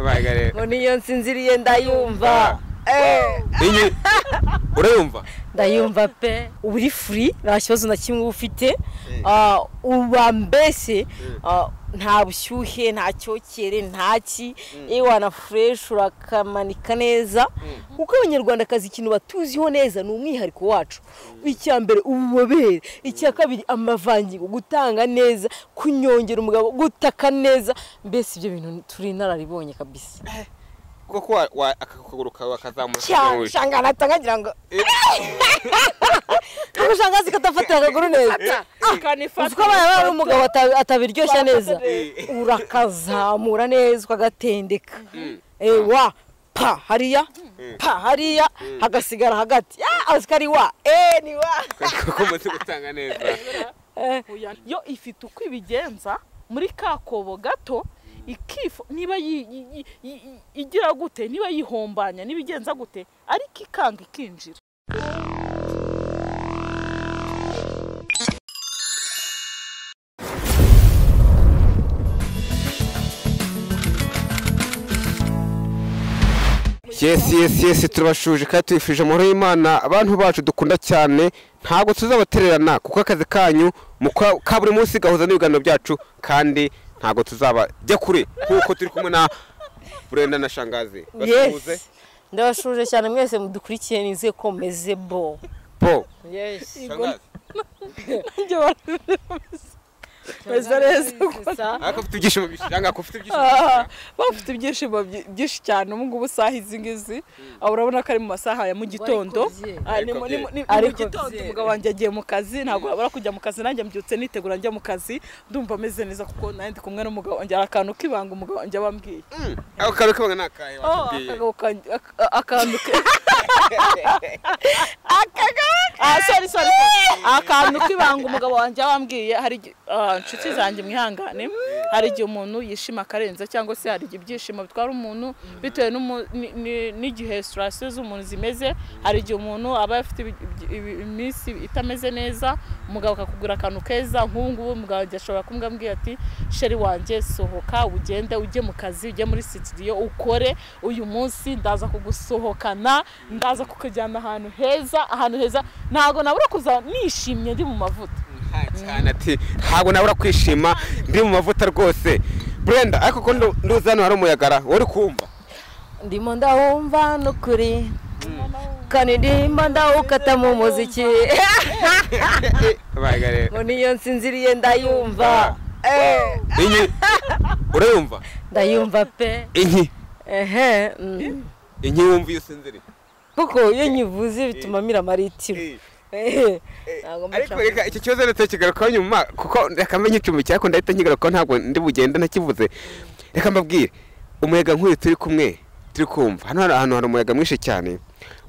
abaga rero ngo niyo nsinziriye ndayumva Inyi- urayumva ndayumva pe uba uri furi nta kibazo na kimwe uba ufite Ah, uba mbese ah, nta bushyuhe nta cyokere nta ki ewana fureshi urakamanika neza kuko abanyarwandakazi ikintu batuziho neza ni umwihariko wacu icya mbere ububobere icya kabiri amavangingo gutanga neza kunyongera umugabo gutaka neza mbese ibyo bintu turi inararibonye kabisa koko wa- wa- aka kaguru kawe akazamuka cyane kazamura usanga natangagira ngo kuko usanga azi ko atafatira akaguru neza uzi ko abana baba umugabo ata- atabiryoshya neza Eh. urakazamura neza ukagatendeka ewa pa hariya pa hariya hagasigara hagati Ya, azi ko ari wa e ni wa koko umaze gutanga neza Oya, yo ifite uko ibigenza muri ka kobo gato ikifu niba yi- yi- yi- yi- yi- igira gute niba yihombanya niba igenza gute ariko ikanga ikinjira yesi yesi yesi turabashuje kandi tubifurije amahoro y'imana abantu bacu dukunda cyane ntabwo tuzabatererana kuko akazi kanyu muka- ka buri munsi gahuza n'ibiganiro byacu kandi ntabwo tuzabajya kure kuko turi kumwe na burenda na shangazi basuhuze yes ndabashuje cyane mwese mudukurikiye nizeye ko meze bo bo yes shangazi Meze neza ariko ufite ibyishimo byinshi shangazi ufite ibyishimo Ah, byinshi bafite ibyishimo byi- byinshi cyane ubu ngubu isaha izi ngizi Ah, urabona ko ari mu masaha ya mu gitondo bye. Ah, ni mu- ni mu ni- ni mu Ariko gitondo bye. umugabo wanjye agiye mu kazi ntabwo habura kujya mu kazi nanjye mbyutse nitegura njya mu kazi ndumva ameze neza kuko nanjye ndi kumwe n'umugabo wanjye hari akantu k'ibanga umugabo wanjye aba ambwiye Mm, ako kantu k'abanga ni akahe Oh, watubwiye akagabo kanjye- ak- a- akantu ke Ah, sorry, sorry, sorry. akantu k'ibanga umugabo wanjye aba ambwiye hari igi- ah, inshuti zanjye mwihangane hari igihe umuntu yishima akarenza cyangwa se hari igihe ibyishimo bitwara umuntu bitewe n'umu- ni- ni- n'igihe sitasiyo z'umuntu zimeze hari igihe umuntu aba afite ibi- ibi- ibi- iminsi itameze neza umugabo akakugura akantu keza nk'ubu ngubu umugabo wanjye ashobora kumbwa ambwiye ati sheri wanjye sohoka ugende ujye mu kazi ujye muri sitidiyo ukore uyu munsi ndaza kugusohokana ndaza kukujyana ahantu heza ahantu heza ntabwo nabura kuza nishimye ndi mu mavuta Nta cyane ati ntabwo nabura kwishima ndi mu mavuta rwose burenda ariko ko ndu- nduzi hano hari umuyagara wari kumva ndimo ndawumva n'ukuri kandi ndimo ndawukata mu muziki abaga rero ngo niyo nsinziriye ndayumva Eh, inyi urayumva ndayumva pe inyi ehe mm. inyi wumva iyo usinziriye kuko iyo nyivuze bituma mira amaritiro Ehe, ntabwo mba ariko nshaka- reka icyo kibazo leta kigarukaho nyuma kuko reka mbe nyicumbikiye ariko ndahita nkigarukaho ntabwo ndi bugende ntakivuze reka mbabwire umuyaga nk'uyu turi kumwe turi kumva hano hari ahantu hari umuyaga mwinshi cyane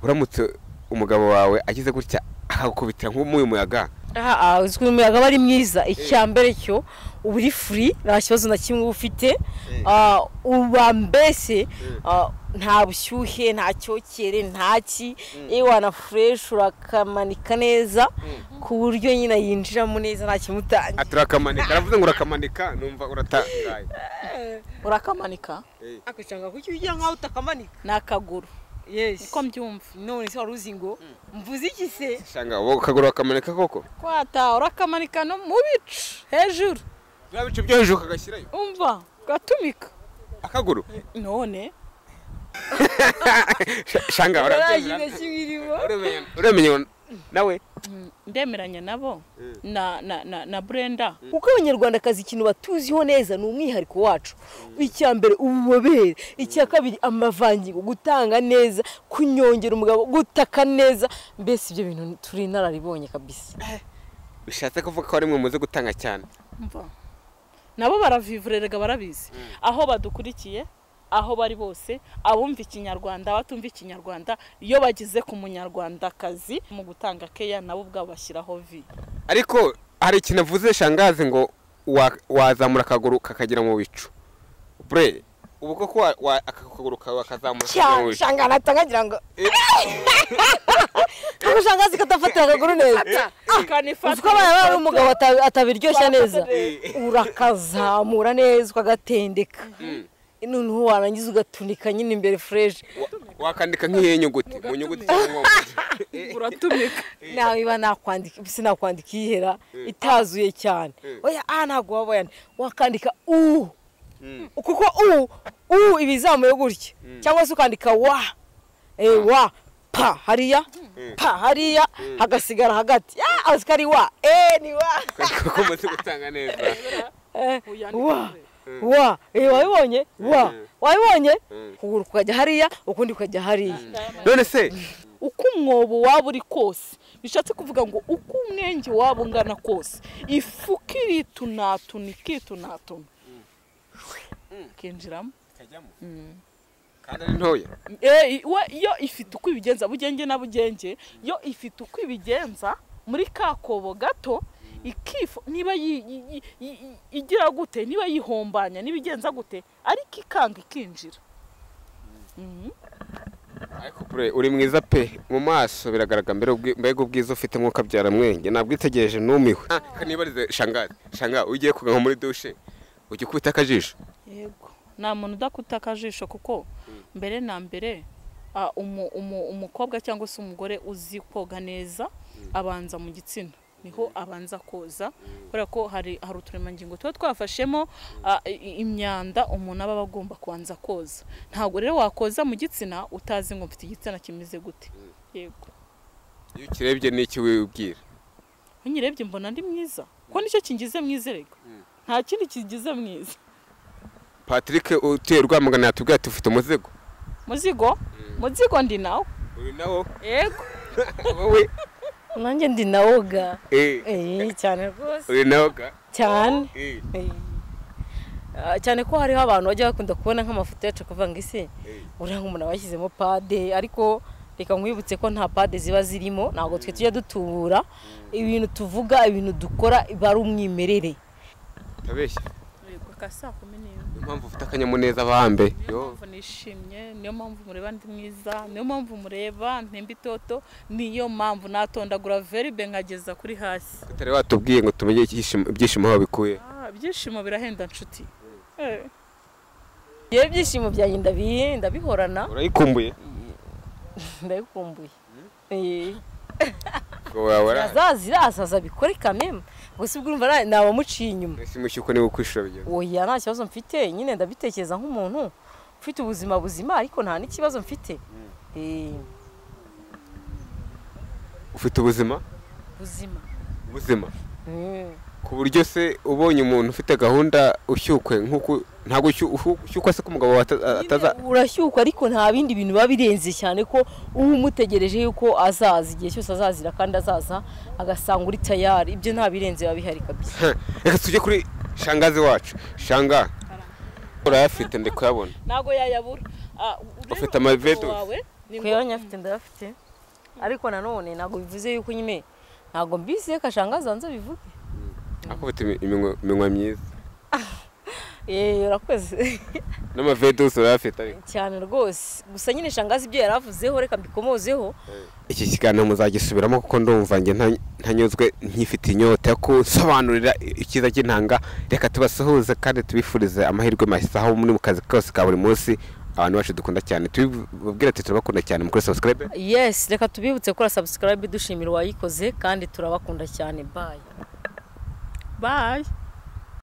uramutse umugabo wawe agize gutya akagukubitira nk'uyu muyaga aha aha, uzi ko umuyaga aba ari mwiza icya mbere cyo uba uri furi nta kibazo na kimwe uba ufite Ah, uba mbese ah, nta bushyuhe nta cyokere nta ki ewana fureshi urakamanika neza ku buryo nyine yinjiramo neza nta kimutanga ati urakamanika aravuze ngo urakamanika numva uratangaye urakamanika akacanga kuki ujya nkaho utakamanika ni akaguru yes uko mbyumva none se wari uzi ngo mvuze iki se shanga ubu ukaguru wakamanika koko kwata urakamanika no mu bicu hejuru bya bice byo hejuru ukagashyirayo umva ugatumika akaguru none Sh- shanga urabyemera kimwe Uremenya- uremenya ngo nawe Mm, ndemeranya nabo na na na na Brenda kuko abanyarwandakazi ikintu batuziho neza ni umwihariko wacu icya mbere ububobere icya kabiri amavangingo gutanga neza kunyongera umugabo gutaka neza mbese ibyo bintu turi inararibonye kabisa bishatse kuvuga ko ari mwe muze gutanga cyane umva nabo baravivurerega barabizi aho badukurikiye aho bari bose abumva ikinyarwanda abatumva ikinyarwanda iyo bageze ku munyarwandakazi mu gutanga keya nabo ubwabo bashyiraho vi ariko hari ikintu avuze shangazi ngo wa- wazamura akaguru kakagera mu bicu bure ubu koko wa- wa- aka kaguru kawe wakazamura kakagera cyane mu bicu usanga natangagira ngo kuko usanga azi ko atafatira akaguru neza uzi ko abana baba umugabo ata- atabiryoshya neza urakazamura neza ukagatendeka noneho warangiza ugatundika nyine imbere fureshi wakandika nk'iyihe nyuguti mu nyuguti cyangwa uratumika nawe iba nakwandika sinakwandika ihera itazuye cyane oya a ntabwo waba wayandika wakandika u kuko u u iba izamuye gutya cyangwa se ukandika wa eh, wa pa hariya pa hariya hagasigara hagati ya aziko ari wa e ni wa ko umaze gutanga neza Eh, Uyandike wa Mm. wa eh, wabibonye wa Mm. wabibonye Mm. ukuguru kukajya hariya ukundi kukajya hariya none se uko umwobo waba uri kose bishatse kuvuga ngo uko umwenge waba ungana kose ifu uko iritunatuna ikitunatuna ikinjiramo kandi ari ntoya Eh, we yo ifite uko ibigenza bugenge na bugenge yo ifite uko ibigenza muri ka kobo gato ikifu niba yi- yi- yi- yi- igira gute niba yihombanya niba igenza gute ariko ikanga ikinjira Mhm. ariko bure uri mwiza pe mu maso biragaragara mbere ubwi- mbega ubwiza ufite mwuka byara mwenge ntabwo itegereje numiwe nibarize shangazi shangazi ugiye kugwa muri dushe ujya ukubita akajisho yego nta muntu udakuta akajisho kuko mbere na mbere ah, umu- umu- umukobwa cyangwa se umugore uzi koga neza abanza mu gitsina niho abanza koza kubera ko hari hari uturemangingo tuba twafashemo ah, i- imyanda umuntu aba agomba kubanza koza ntabwo rero wakoza mu gitsina utazi ngo mfite igitsina kimeze gute yego iyo ukirebye n'icyo wibwira unyirebye mbona ndi mwiza ko nicyo kingize mwiza erega nta kindi kingize mwiza patrick utuye rwamagana yatubwiye ati ufite umuzigo muzigo muzigo ndi nawe uyu nawo yego wowe nanjye ndi nawoga eh, Eh, cyane rwose uyu nawo ga cyane eh, Eh. Ah, cyane ko hariho abantu bajya bakunda kubona nk'amafoto yacu kuvuga ngo ese eh. uriya nk'umuntu aba yashyizemo pade ariko reka nkwibutse ko nta pade ziba zirimo ntabwo twe tujya dutubura ibintu tuvuga ibintu dukora biba ari umwimerere utabeshya yego ka saa kumi n'imwe niyo mpamvu ufite akanyamuneza bambe niyo mpamvu nishimye niyo mpamvu mureba ndi mwiza niyo mpamvu mureba ntemba itoto niyo mpamvu natondagura veribe nkageza kuri hasi tutari watubwiye ngo tumenye ibyishimo- ibyishimo aho bikuye Ah, ibyishimo birahenda nshuti Eh, yewe ibyishimo byanjye ndabi- ndabihorana urayikumbuye ndabikumbuye Eh. ngo wabara zirazaza bikore kameme gusa ubwo urumva na- naba muciye inyuma ese mushyuko niba ukwishura bigeze oya nta kibazo mfite nyine ndabitekereza nk'umuntu ufite ubuzima buzima ariko nta n'ikibazo mfite Eh, ufite ubuzima buzima buzima Mm. ku buryo se ubonye umuntu ufite gahunda ushyukwe nk'uko ntabwo ushyu- ushyu- ushyukwa se ko umugabo wawe ata- ataza Nyine urashyukwa ariko nta bindi bintu biba birenze cyane ko uba umutegereje yuko azaza igihe cyose azazira kandi azaza agasanga uri tayari ibyo nta birenze biba bihari kabisa reka tujye kuri shangazi wacu shanga urayafite ndi kuyabona ntago yayabura Ah, urebe Ufite amavedo. umugabo wawe, ni ku ngombwa. yabonye afite ndayafite ariko nanone ntabwo bivuze yuko nyine ntabwo mbise kashanga azanze bivuge ako ufite imi- iminwa iminwa myiza yeee urakoze n'amavedusi urayafite ariko cyane rwose gusa nyine shangazi ibyo yari avuzeho reka mbikomozeho iki kiganiro muzagisubiramo kuko ndumva njye nta- ntanyuzwe nkifite inyota yo gusobanurira icyiza cy'intanga reka tubasuhuze kandi tubifurize amahirwe mashya aho muri mu kazi kose ka buri munsi abantu bacu dukunda cyane tubibabwira ati turabakunda cyane mukuri subscribe yes reka tubibutse gukora subscribe dushimira uwayikoze kandi turabakunda cyane bye Bye.